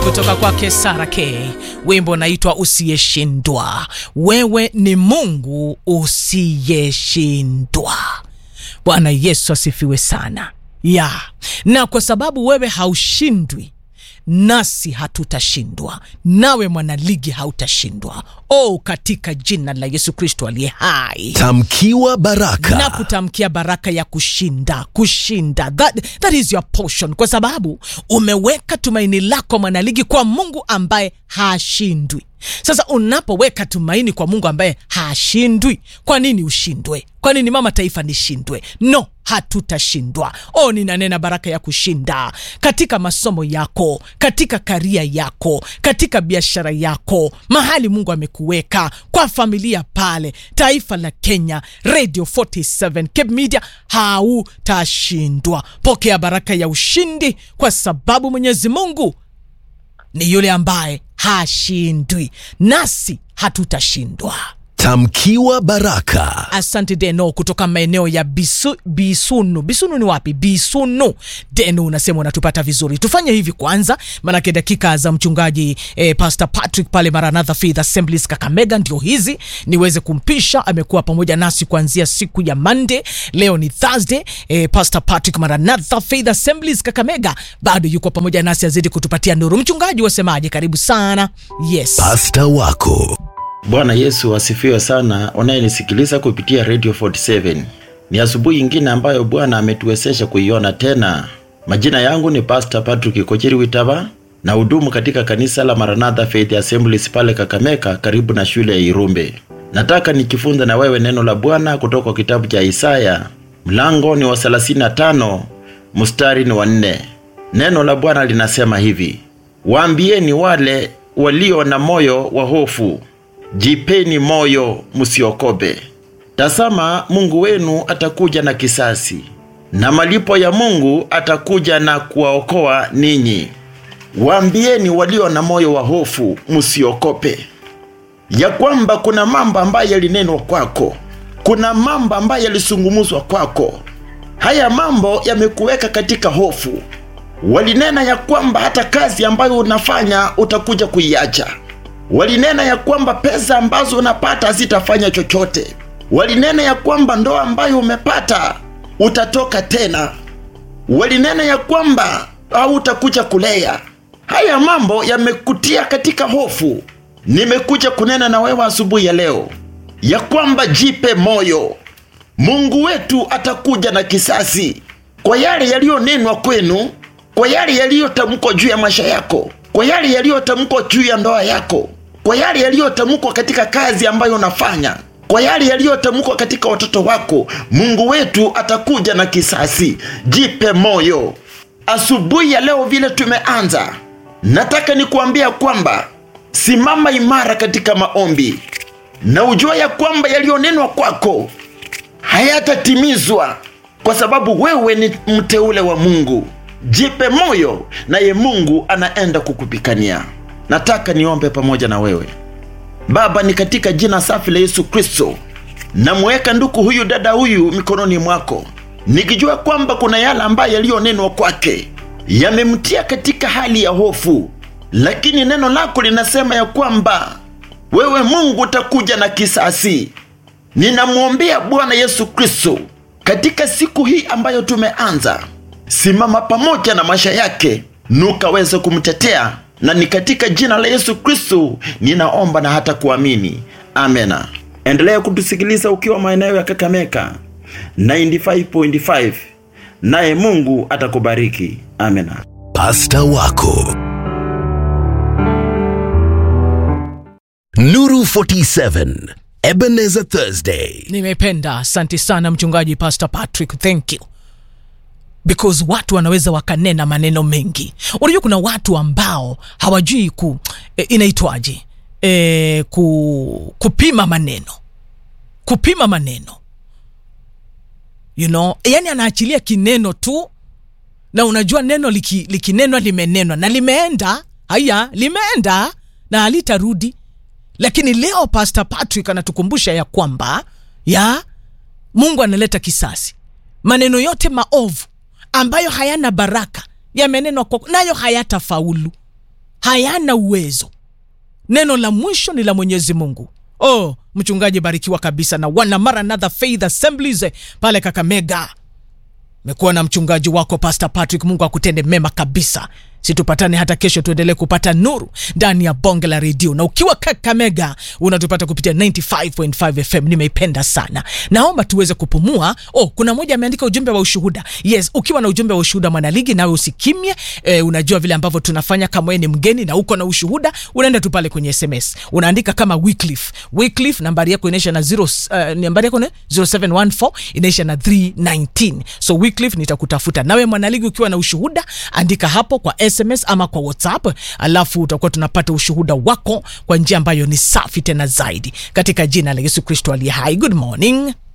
kutoka kwake Sara K, wimbo naitwa Usiyeshindwa. Wewe ni Mungu usiyeshindwa. Bwana Yesu asifiwe sana ya na kwa sababu wewe haushindwi nasi hatutashindwa, nawe mwanaligi hautashindwa. O, katika jina la Yesu Kristo aliye hai Tamkiwa baraka. na kutamkia baraka ya kushinda kushinda. That, that is your portion, kwa sababu umeweka tumaini lako mwanaligi kwa Mungu ambaye hashindwi. Sasa unapoweka tumaini kwa Mungu ambaye hashindwi, kwa nini ushindwe? Kwa nini mama taifa nishindwe? No, hatutashindwa. O, ninanena baraka ya kushinda katika masomo yako, katika karia yako, katika biashara yako, mahali Mungu amekuweka, kwa familia pale, taifa la Kenya, Radio 47 Cape Media, hautashindwa. Pokea baraka ya ushindi, kwa sababu Mwenyezi Mungu ni yule ambaye hashindwi, nasi hatutashindwa. Tamkiwa baraka. Asante Deno kutoka maeneo ya Bisu, Bisunu. Bisunu ni wapi? Bisunu. Deno unasema unatupata vizuri. Tufanye hivi kwanza, maanake dakika za mchungaji eh, Pastor Patrick pale Maranatha Faith Assemblies Kakamega ndio hizi, niweze kumpisha. Amekuwa pamoja nasi kuanzia siku ya Monday, leo ni Thursday. Eh, Pastor Patrick Maranatha Faith Assemblies Kakamega bado yuko pamoja nasi, azidi kutupatia nuru. Mchungaji wasemaje? Karibu sana. Yes. Pasta wako. Bwana Yesu asifiwe sana, unayenisikiliza kupitia Radio 47. Ni asubuhi ingine ambayo Bwana ametuwezesha kuiona tena. Majina yangu ni Pastor Patrick Kocheri Witava na hudumu katika kanisa la Maranatha Faith Assemblies pale Kakameka karibu na shule ya Irumbe. Nataka nikifunza na wewe neno la Bwana kutoka kitabu cha Isaya. Mlango ni wa 35, mstari ni wa 4. Neno la Bwana linasema hivi: Waambieni wale walio na moyo wa hofu, jipeni moyo, msiokobe. Tazama, Mungu wenu atakuja na kisasi, na malipo ya Mungu atakuja na kuwaokoa ninyi. Waambieni walio na moyo wa hofu, msiokope, ya kwamba kuna mambo ambayo yalinenwa kwako, kuna mambo ambayo yalisungumuzwa kwako. Haya mambo yamekuweka katika hofu. Walinena ya kwamba hata kazi ambayo unafanya utakuja kuiacha. Walinena ya kwamba pesa ambazo unapata hazitafanya chochote. Walinena ya kwamba ndoa ambayo umepata utatoka tena. Walinena ya kwamba hautakuja kulea. Haya mambo yamekutia katika hofu. Nimekuja kunena na wewe asubuhi ya leo ya kwamba jipe moyo. Mungu wetu atakuja na kisasi kwa yale yaliyonenwa kwenu, kwa yale yaliyotamkwa juu ya maisha yako, kwa yale yaliyotamkwa juu ya ndoa yako, kwa yale yaliyotamkwa katika kazi ambayo unafanya, kwa yale yaliyotamkwa katika watoto wako. Mungu wetu atakuja na kisasi. Jipe moyo. Asubuhi ya leo vile tumeanza, nataka nikuambia kwamba simama imara katika maombi na ujua ya kwamba yaliyonenwa kwako hayatatimizwa kwa sababu wewe ni mteule wa Mungu. Jipe moyo, naye Mungu anaenda kukupikania. Nataka niombe pamoja na wewe. Baba, ni katika jina safi la Yesu Kristo, namweka ndugu huyu dada huyu mikononi mwako, nikijua kwamba kuna yale ambayo yaliyonenwa kwake yamemtia katika hali ya hofu, lakini neno lako linasema ya kwamba wewe Mungu utakuja na kisasi. Ninamwombea Bwana Yesu Kristo katika siku hii ambayo tumeanza, simama pamoja na maisha yake, nukaweze kumtetea, na ni katika jina la Yesu Kristo ninaomba na hata kuamini, amena. Endelea kutusikiliza ukiwa maeneo ya Kakameka 95.5, naye Mungu atakubariki, amena. Pasta wako. Nuru 47. Ebenezer Thursday. Nimependa, asante sana mchungaji Pastor Patrick, thank you because watu wanaweza wakanena maneno mengi. Unajua kuna watu ambao hawajui ku e, inaitwaje e, ku, kupima maneno, kupima maneno you know, yani anaachilia kineno tu na unajua neno liki, likinenwa limenenwa na limeenda, haya limeenda na halitarudi lakini leo Pastor Patrick anatukumbusha ya kwamba ya Mungu analeta kisasi. Maneno yote maovu ambayo hayana baraka yamenenwa kwako, nayo hayatafaulu, hayana uwezo neno la mwisho ni la mwenyezi mungu oh mchungaji barikiwa kabisa na wana maranatha faith assemblies eh, pale kakamega mekuwa na mchungaji wako pastor patrick mungu akutende mema kabisa situpatane hata kesho tuendelee kupata nuru ndani ya bonge la redio na ukiwa kakamega unatupata kupitia 95.5 fm nimeipenda sana naomba tuweze kupumua oh kuna moja ameandika ujumbe wa ushuhuda yes ukiwa na ujumbe wa ushuhuda mwanaligi nawe usikimye eh, unajua vile ambavyo tunafanya kama wewe ni mgeni na uko na ushuhuda unaenda tu pale kwenye sms unaandika kama wycliffe wycliffe nambari yako inaisha na 0 uh, nambari yako ni 0714 inaisha na 319 so wycliffe nitakutafuta nawe mwanaligi ukiwa na ushuhuda andika hapo kwa sms ama kwa whatsapp alafu utakuwa tunapata ushuhuda wako kwa njia ambayo ni safi tena zaidi katika jina la yesu kristo aliye hai good morning